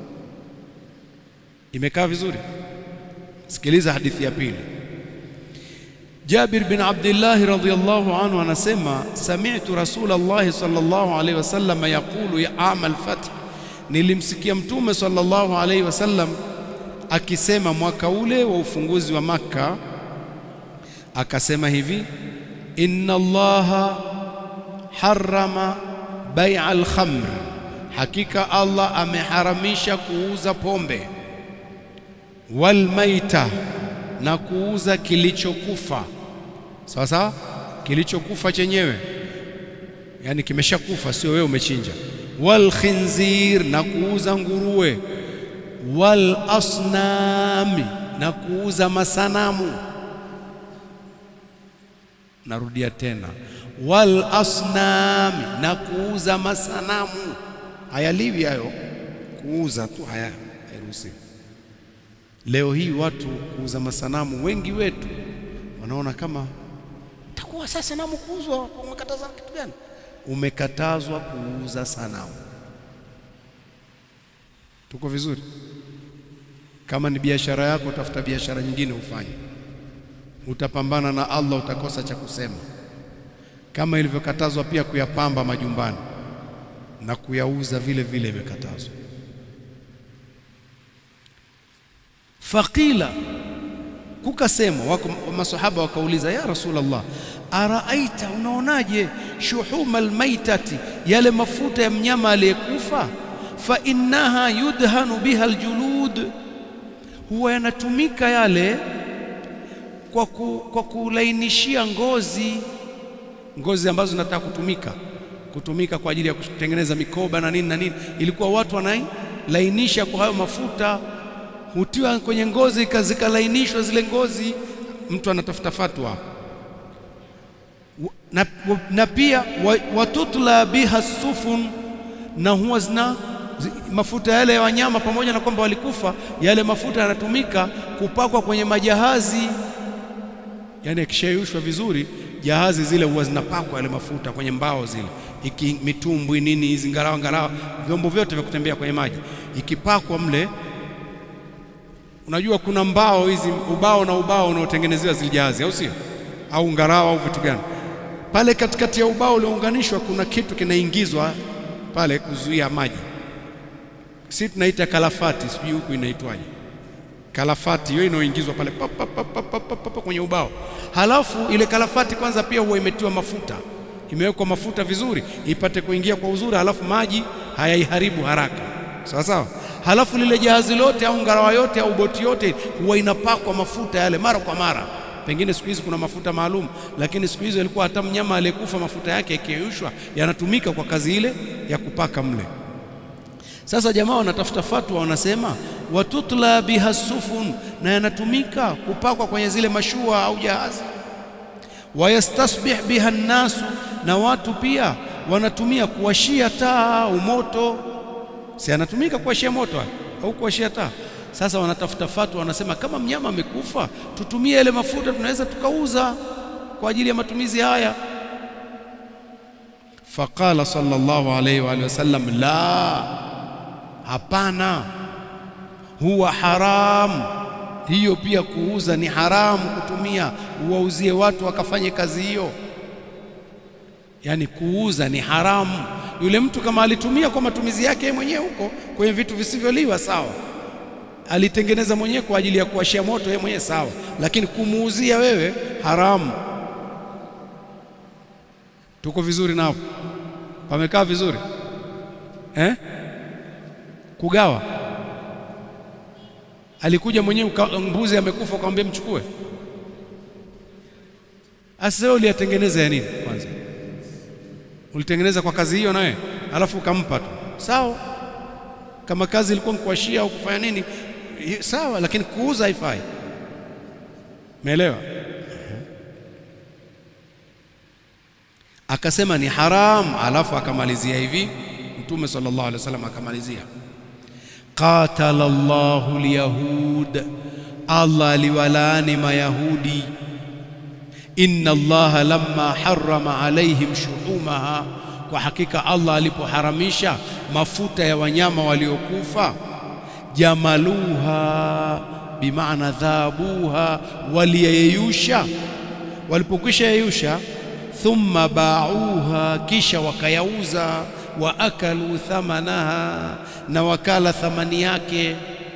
Imekaa vizuri? Sikiliza hadithi ya pili. Jabir bin Abdullah radhiyallahu anhu anasema sami'tu Rasulullah sallallahu alayhi wasallam yaqulu ya amal fath, nilimsikia Mtume sallallahu alayhi wasallam akisema mwaka ule wa ufunguzi wa Makka, akasema hivi inna Allaha harrama bai'a al-khamr, hakika Allah ameharamisha kuuza pombe wal maita na kuuza kilichokufa. Sawa sawa, kilichokufa chenyewe, yani kimeshakufa, sio wewe umechinja. Wal khinzir, na kuuza nguruwe. Wal asnami, na kuuza masanamu. Narudia tena, wal asnami, na kuuza masanamu. Hayaliwi hayo, kuuza tu haya hairuhusiwi. Leo hii watu kuuza masanamu, wengi wetu wanaona kama takuwa sasa sanamu kuuzwa, umekataza kitu gani? Umekatazwa kuuza sanamu. Tuko vizuri? Kama ni biashara yako, tafuta biashara nyingine ufanye, utapambana na Allah, utakosa cha kusema. Kama ilivyokatazwa pia kuyapamba majumbani na kuyauza vile vile, imekatazwa. Faqila, kukasemwa, wako masahaba wakauliza, ya Rasulullah, araaita, unaonaje, shuhuma almaitati, yale mafuta ya mnyama aliyekufa, fa innaha yudhanu biha aljulud, huwa yanatumika yale kwa, ku, kwa kulainishia ngozi, ngozi ambazo zinataka kutumika kutumika kwa ajili ya kutengeneza mikoba na nini na nini, ilikuwa watu wanailainisha kwa hayo mafuta hutiwa kwenye ngozi zikalainishwa zile ngozi. Mtu anatafuta fatwa na, na pia watutla biha sufun, na huwa zina mafuta yale ya wanyama, pamoja na kwamba walikufa, yale mafuta yanatumika kupakwa kwenye majahazi. Yani yakishayushwa vizuri, jahazi zile huwa zinapakwa yale mafuta kwenye mbao zile, iki mitumbwi nini hizi, ngarawa ngarawa, vyombo vyote vya kutembea kwenye maji, ikipakwa mle Unajua kuna mbao hizi, ubao na ubao unaotengenezewa zile jahazi, au sio? Au ngarawa au vitu gani pale katikati ya ubao uliounganishwa, kuna kitu kinaingizwa pale kuzuia maji. Si tunaita kalafati, sijui huku inaitwaje, kalafati hiyo inayoingizwa pale pa, pa, pa, pa, pa, pa, pa, kwenye ubao. Halafu ile kalafati kwanza pia huwa imetiwa mafuta, imewekwa mafuta vizuri, ipate kuingia kwa uzuri, halafu maji hayaiharibu haraka, sawa sawa halafu lile jahazi lote au ngarawa yote au boti yote huwa inapakwa mafuta yale mara kwa mara. Pengine siku hizi kuna mafuta maalum, lakini siku hizo ilikuwa hata mnyama aliyekufa mafuta yake yakiyeyushwa yanatumika kwa kazi ile ya kupaka mle. Sasa jamaa wanatafuta fatwa, wanasema watutla biha sufun, na yanatumika kupakwa kwenye zile mashua au jahazi. Wayastasbih biha nnasu, na watu pia wanatumia kuwashia taa au moto si anatumika kuwashia moto au kuwashia taa. Sasa wanatafuta fatwa, wanasema kama mnyama amekufa, tutumie ile mafuta, tunaweza tukauza kwa ajili ya matumizi haya. Faqala sallallahu alayhi wa alihi wasallam, la, hapana, huwa haramu. Hiyo pia kuuza ni haramu, kutumia uwauzie watu wakafanye kazi hiyo, yaani kuuza ni haramu. Yule mtu kama alitumia kwa matumizi yake yeye mwenyewe huko kwenye vitu visivyoliwa sawa, alitengeneza mwenyewe kwa ajili ya kuwashia moto yeye mwenyewe sawa, lakini kumuuzia wewe haramu. Tuko vizuri na hapo, pamekaa vizuri eh? Kugawa, alikuja mwenyewe mbuzi amekufa, ukamwambia mchukue. Asa wewe uliyatengeneza ya nini kwanza? ulitengeneza kwa kazi hiyo nawe, alafu ukampa tu sawa. Kama kazi ilikuwa mkuashia au kufanya nini, sawa, lakini kuuza haifai. Umeelewa? akasema ni haram, alafu akamalizia hivi Mtume sallallahu alaihi wasallam akamalizia qatala Allahu alyahud, Allah aliwalaani Mayahudi. Inna Allaha lamma harrama alaihim shuhumaha, kwa hakika Allah alipoharamisha mafuta ya wanyama waliokufa, jamaluha bimaana dhabuha, waliyeyusha. Walipokwisha yeyusha, thumma bauha, kisha wakayauza wa akalu thamanaha, na wakala thamani yake.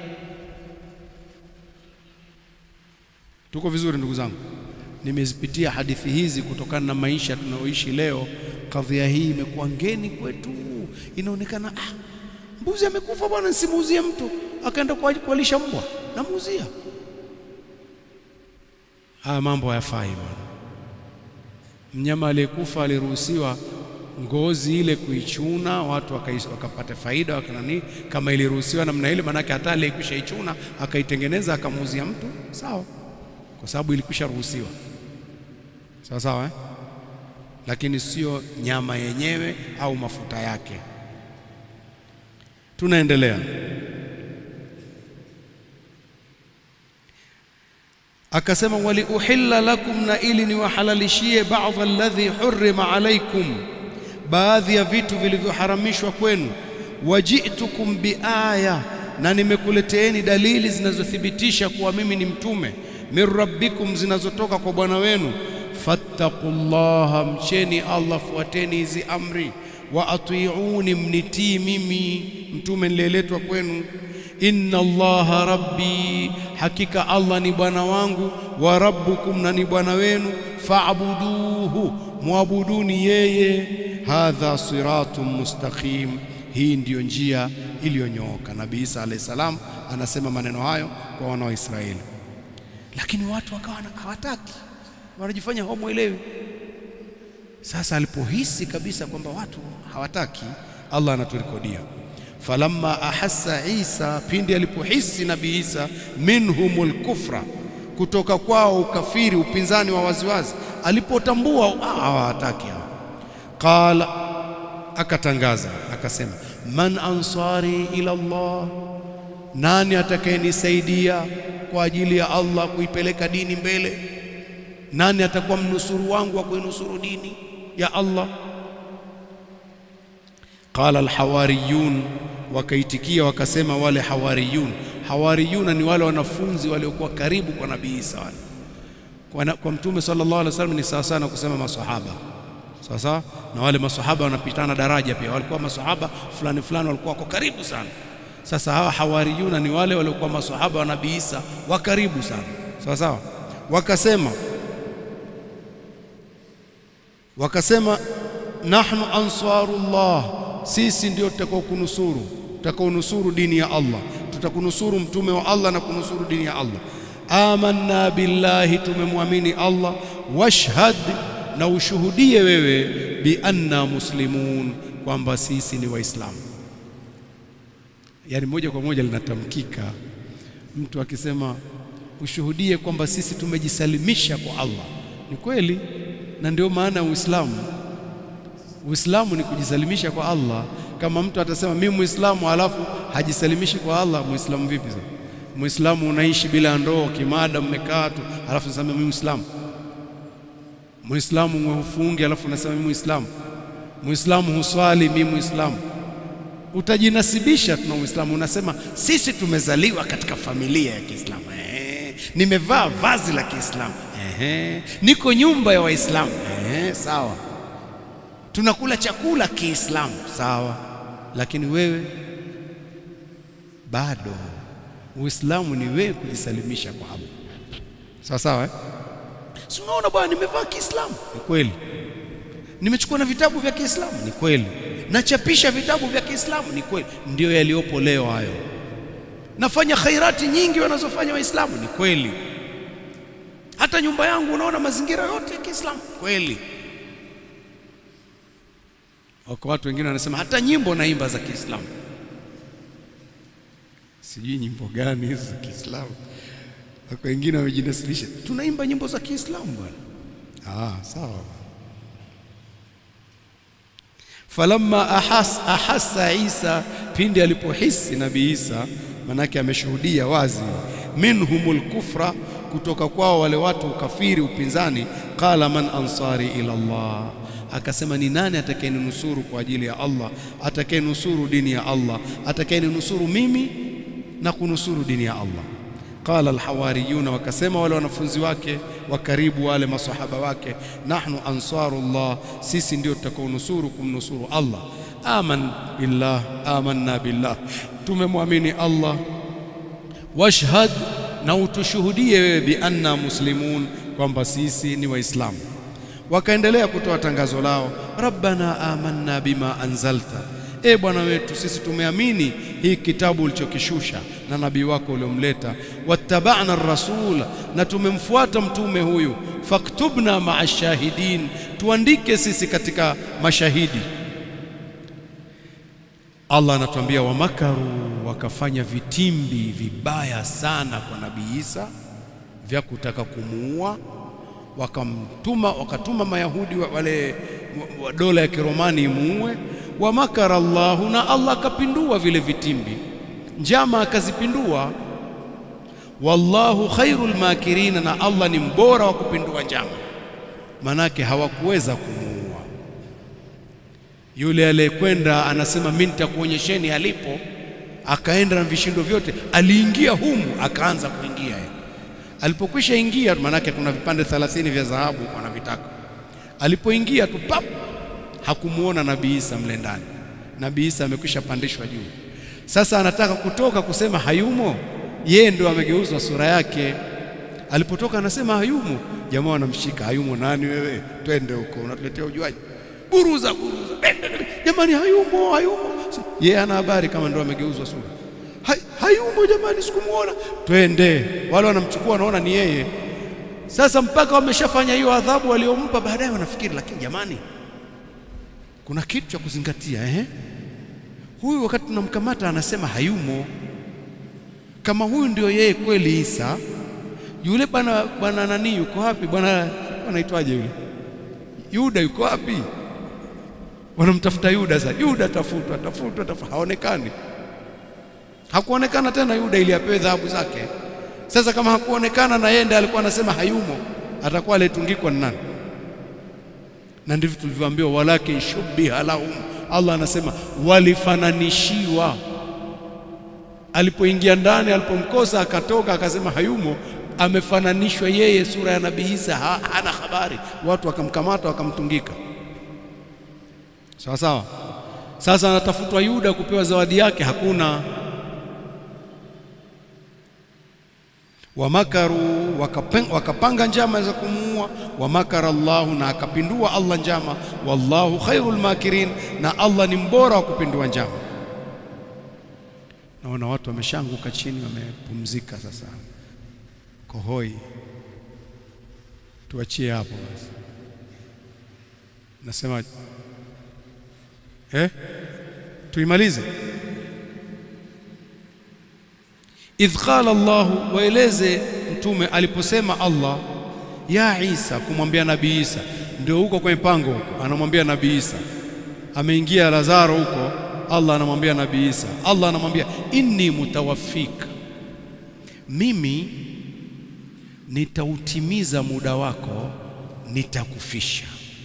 Tuko vizuri ndugu zangu? Nimezipitia hadithi hizi kutokana na maisha tunayoishi leo. Kadhia hii imekuwa ngeni kwetu, inaonekana ah, mbuzi amekufa bwana, nsimuuzie mtu, akaenda kualisha mbwa, namuuzia. Haya mambo hayafai bwana. Mnyama aliyekufa aliruhusiwa ngozi ile kuichuna, watu wakapata faida wakanani, kama iliruhusiwa namna ile, maanake hata aliyekwisha ichuna akaitengeneza akamuuzia mtu sawa, kwa sababu ilikwisha ruhusiwa sawa sawa, eh? Lakini sio nyama yenyewe au mafuta yake. Tunaendelea. Akasema, wali uhilla lakum, na ili niwahalalishie baadhi alladhi hurrima alaikum baadhi ya vitu vilivyoharamishwa kwenu. Wajitukum biaya, na nimekuleteeni dalili zinazothibitisha kuwa mimi ni mtume. Min rabbikum, zinazotoka kwa Bwana wenu. Fattaqullaha, mcheni Allah, fuateni hizi amri. Wa atiuni, mnitii mimi mtume niliyeletwa kwenu. Inna Allaha rabbi, hakika Allah ni bwana wangu. Wa rabbukum, na ni bwana wenu. Faabuduhu, muabuduni yeye Hadha siratun mustaqim, hii ndiyo njia iliyonyooka. Nabii Isa alayhi salam anasema maneno hayo kwa wana wa Israeli, lakini watu wakawa hawataki, wanajifanya hawamwelewi. Sasa alipohisi kabisa kwamba watu hawataki, Allah anaturekodia falamma ahassa Isa, pindi alipohisi Nabii Isa minhumul kufra, kutoka kwao ukafiri, upinzani wa waziwazi, alipotambua hawataki hawa Qala, akatangaza akasema, man ansari ila Allah, nani atakayenisaidia kwa ajili ya Allah kuipeleka dini mbele? Nani atakuwa mnusuru wangu wa kuinusuru dini ya Allah? Qala alhawariyun, wakaitikia wakasema wale hawariyun. Hawariyuna ni wale wanafunzi waliokuwa karibu kwa Nabii Isa wale kwa, kwa Mtume sallallahu alaihi wasallam, ni sawa sana kusema maswahaba sawa sawa na wale masahaba wanapitana daraja pia, walikuwa masahaba fulani fulani walikuwa wako karibu sana. Sasa hawa hawariyuna ni wale waliokuwa masahaba wa Nabii Isa wa karibu sana, sawa sawa. Wakasema wakasema, nahnu ansarullah, sisi ndio tutakao kunusuru, tutakao nusuru dini ya Allah, tutakunusuru mtume wa Allah na kunusuru dini ya Allah. Amanna billahi, tumemwamini Allah. Washhad na ushuhudie wewe bi anna muslimun, kwamba sisi ni Waislamu. Yaani moja kwa moja linatamkika mtu akisema ushuhudie kwamba sisi tumejisalimisha kwa Allah. Ni kweli, na ndio maana ya Uislamu. Uislamu ni kujisalimisha kwa Allah. Kama mtu atasema mimi Muislamu alafu hajisalimishi kwa Allah, Muislamu vipi sasa? Muislamu unaishi bila ndoa, kimada mmekaa tu, alafu unasema mimi Muislamu Muislamu mwehufungi alafu unasema mimi Muislamu. Muislamu huswali mimi Muislamu. Utajinasibisha tuna Uislamu, unasema sisi tumezaliwa katika familia ya Kiislamu. Eh, nimevaa vazi la Kiislamu. Eh, niko nyumba ya Waislamu. Eh, sawa. Tunakula chakula Kiislamu. Sawa. Lakini wewe bado Uislamu ni wewe kujisalimisha kwa Allah. Sawa sawa eh? Si unaona bwana, nimevaa Kiislamu. Ni kweli. Nimechukua na vitabu vya Kiislamu. Ni kweli. Nachapisha vitabu vya Kiislamu. Ni kweli. Ndiyo yaliyopo leo hayo. Nafanya khairati nyingi wanazofanya Waislamu. Ni kweli. Hata nyumba yangu unaona mazingira yote ya Kiislamu. Kweli. Wako watu wengine wanasema hata nyimbo naimba za Kiislamu. Sijui nyimbo gani hizo za Kiislamu. Wako wengine wamejinasilisha, tunaimba nyimbo za Kiislamu bwana. Ah, sawa. falamma ahas, ahassa Isa, pindi alipohisi Nabii Isa, manake ameshuhudia wazi minhumul kufra, kutoka kwao wale watu ukafiri, upinzani. Qala man ansari ila Allah, akasema ni nani atakayenusuru kwa ajili ya Allah, atakayenusuru dini ya Allah, atakayenusuru mimi na kunusuru dini ya Allah. Qala alhawariyuna, wakasema wale wanafunzi wake wa karibu, wale masahaba wake, nahnu ansarullah, sisi ndio tutakaonusuru kumnusuru Allah. Aman billah, amanna billah, tumemwamini Allah. Washhad, na utushuhudie wewe, bi anna muslimun, kwamba sisi ni Waislamu. Wakaendelea kutoa tangazo lao, rabbana amanna bima anzalta E Bwana wetu, sisi tumeamini hii kitabu ulichokishusha na nabii wako uliomleta. Wattabana rasula, na tumemfuata mtume huyu. Faktubna maa shahidin, tuandike sisi katika mashahidi. Allah anatuambia wamakaru, wakafanya vitimbi vibaya sana kwa nabii Isa vya kutaka kumuua, wakamtuma wakatuma Mayahudi wale wa dola ya Kiromani imuue wa makara Allahu, na Allah akapindua vile vitimbi, njama akazipindua. Wallahu khairul makirina, na Allah ni mbora wa kupindua njama. Manake hawakuweza kumuua yule aliyekwenda, anasema mimi nitakuonyesheni alipo, akaenda na vishindo vyote, aliingia humu, akaanza kuingia. Alipokwisha ingia, manake kuna vipande 30 vya dhahabu wanavitaka. Alipoingia tu pap hakumuona Nabii Isa mle ndani. Nabii Isa amekwisha pandishwa juu. Sasa anataka kutoka kusema hayumo, yeye ndio amegeuzwa sura yake. Alipotoka anasema hayumo, jamaa wanamshika, hayumo nani wewe? Twende huko, unatuletea ujuaji, buruza buruza, jamani, hayumo hayumo. Yeye ana habari kama ndio amegeuzwa sura. Hay, hayumo jamani, sikumuona. Twende. Wale wanamchukua wanaona ni yeye. Sasa mpaka wameshafanya hiyo adhabu waliompa, baadaye wanafikiri, lakini jamani kuna kitu cha kuzingatia eh? Huyu wakati tunamkamata anasema hayumo. Kama huyu ndio yeye kweli Isa, yule bwana bwana nani yuko wapi? Bwana anaitwaje yule? Yuda yuko wapi? Wanamtafuta Yuda. Sasa Yuda tafutwa tafutwa tafutwa, haonekani. Hakuonekana tena Yuda ili apewe dhahabu zake. Sasa kama hakuonekana na yeye ndiye alikuwa anasema hayumo, atakuwa aletungikwa ni nani? na ndivyo tulivyoambiwa, walakin shubbiha lahum. Allah anasema walifananishiwa. Alipoingia ndani, alipomkosa akatoka, akasema hayumo, amefananishwa yeye, sura ya Nabii Isa, ha, hana habari. Watu wakamkamata wakamtungika, sawa sawa. Sasa anatafutwa Yuda kupewa zawadi yake, hakuna. Wamakaru, wakapanga njama za kumuua. Wamakara Allahu, na akapindua Allah njama. Wallahu khairul makirin, na Allah ni mbora wa kupindua njama. Naona watu wameshanguka chini, wamepumzika sasa, kohoi. Tuachie hapo basi. Nasema eh, tuimalize idh qala Allahu, waeleze mtume aliposema Allah ya Isa, kumwambia Nabii Isa. Ndio huko kwenye pango huko, anamwambia Nabii Isa, ameingia Lazaro huko, Allah anamwambia Nabii Isa, Allah anamwambia inni mutawaffika, mimi nitautimiza muda wako, nitakufisha.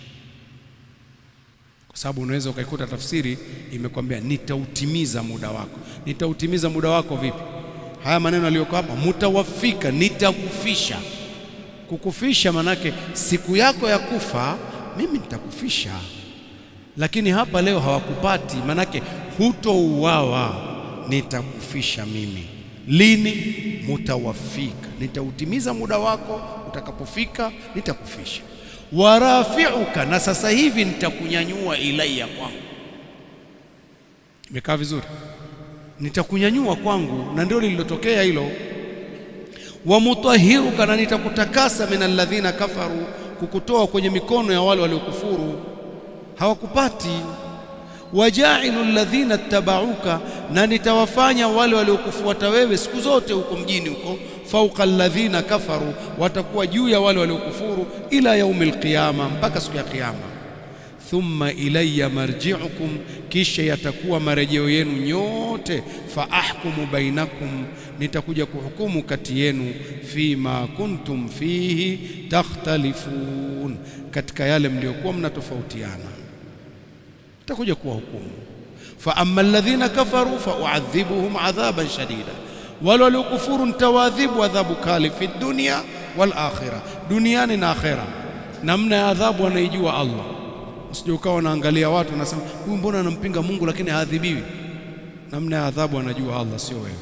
Kwa sababu unaweza ukaikuta tafsiri imekwambia nitautimiza muda wako. Nitautimiza muda wako vipi? Haya maneno aliyoko hapa, mutawafika, nitakufisha. Kukufisha manake siku yako ya kufa mimi nitakufisha, lakini hapa leo hawakupati, manake hutouawa, nitakufisha mimi. Lini? Mutawafika, nitautimiza muda wako, utakapofika nitakufisha. Warafiuka, na sasa hivi nitakunyanyua ilaiya kwangu. Imekaa vizuri nitakunyanyua kwangu, na ndio lililotokea hilo. Wa mutahiruka, na nitakutakasa min alladhina kafaru, kukutoa kwenye mikono ya wale waliokufuru, hawakupati. Wajailu alladhina ittabauka, na nitawafanya wale waliokufuata wewe siku zote huko mjini huko, fauqa alladhina kafaru, watakuwa juu ya wale waliokufuru, ila yaumil qiyama, mpaka siku ya Kiyama. thumma ilayya marji'ukum, kisha yatakuwa marejeo yenu nyote. Fa ahkumu bainakum, nitakuja kuhukumu kati yenu. Fima kuntum fihi takhtalifun, katika yale mliokuwa mnatofautiana, nitakuja kuwahukumu. Fa amma alladhina kafaru fa uadhibuhum adhaban shadida, wale waliokufuru nitawaadhibu adhabu kali fi dunya wal akhirah, duniani na akhera. Namna ya adhabu anaijua Allah. Usije ukawa unaangalia watu unasema huyu mbona anampinga Mungu lakini haadhibiwi. Namna ya adhabu anajua Allah, sio wewe.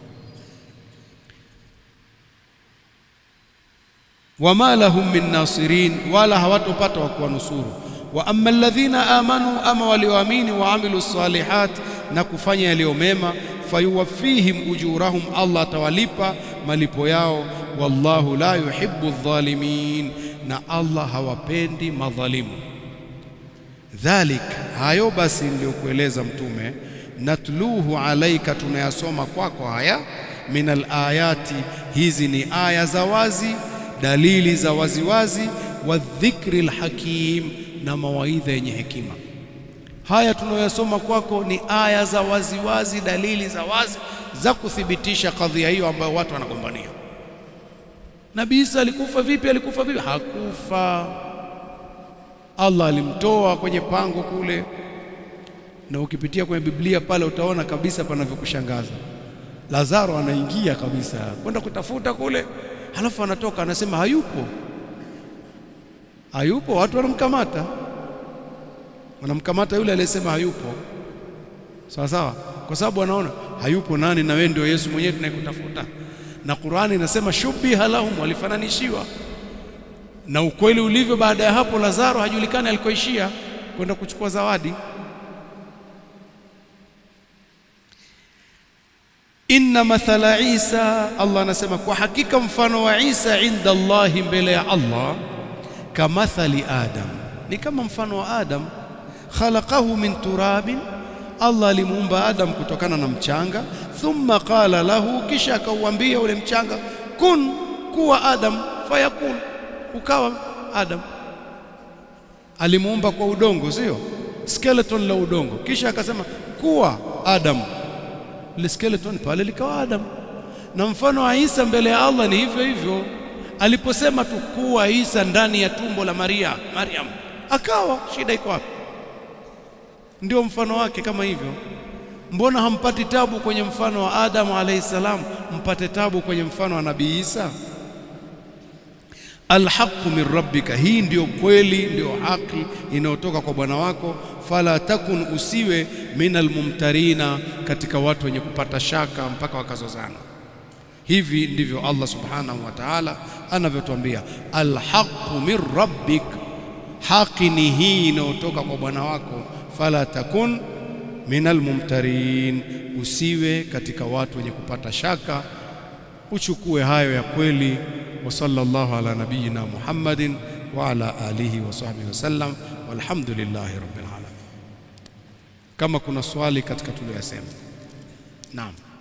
wama lahum min nasirin, wala hawatopata wa kuwanusuru. Wa amma alladhina amanu, ama walioamini, wa amilu salihat, na kufanya yaliyo mema, fayuwaffihim ujurahum, Allah atawalipa malipo yao. Wallahu la yuhibbu dhalimin, na Allah hawapendi madhalimu. Dhalik, hayo basi niliyokueleza Mtume, natluhu alaika, tunayasoma kwako haya, min alayati, hizi ni aya za wazi, dalili za waziwazi, wa dhikri lhakim, na mawaidha yenye hekima. Haya tunayoyasoma kwako ni aya za waziwazi, dalili za wazi za kuthibitisha kadhia hiyo ambayo watu wanagombania. Nabii Isa alikufa vipi? Alikufa vipi? Hakufa. Allah alimtoa kwenye pango kule, na ukipitia kwenye Biblia pale utaona kabisa panavyokushangaza. Lazaro anaingia kabisa kwenda kutafuta kule, halafu anatoka anasema hayupo, hayupo. Watu wanamkamata, wanamkamata yule aliyesema hayupo, sawa sawa, kwa sababu wanaona hayupo nani, na wewe ndio Yesu mwenyewe tunayekutafuta. Na Qur'ani inasema shubiha lahum, walifananishiwa na ukweli ulivyo. Baada ya hapo, Lazaro hajulikani alikoishia kwenda kuchukua zawadi. Inna mathala Isa, Allah anasema kwa hakika mfano wa Isa inda Allahi, mbele ya Allah, kamathali Adam, ni kama mfano wa Adam. Khalaqahu min turabin, Allah alimuumba Adam kutokana na mchanga. Thumma qala lahu, kisha akauambia ule mchanga, kun, kuwa Adam, fayakun ukawa Adam. Alimuumba kwa udongo, sio skeleton la udongo, kisha akasema kuwa Adam, ile skeleton pale likawa Adam. Na mfano wa Isa mbele ya Allah ni hivyo hivyo, aliposema tu kuwa Isa ndani ya tumbo la Maria, Mariam akawa. Shida iko wapi? Ndio mfano wake kama hivyo. Mbona hampati tabu kwenye mfano wa Adamu alayhi salam, mpate tabu kwenye mfano wa Nabii Isa? Alhaqu min rabbika, hii ndio kweli, ndio haki inayotoka kwa Bwana wako. Fala takun, usiwe min almumtarina, katika watu wenye kupata shaka mpaka wakazozana. Hivi ndivyo Allah subhanahu wa ta'ala anavyotuambia, alhaqu min rabbik, haki ni hii inayotoka kwa Bwana wako. Fala takun min almumtarin, usiwe katika watu wenye kupata shaka, uchukue hayo ya kweli wa sallallahu ala nabiyina Muhammadin wa ala alihi wa sahbihi wasallam walhamdulillahi rabbil alamin. Kama kuna swali katika tuliyosema, naam.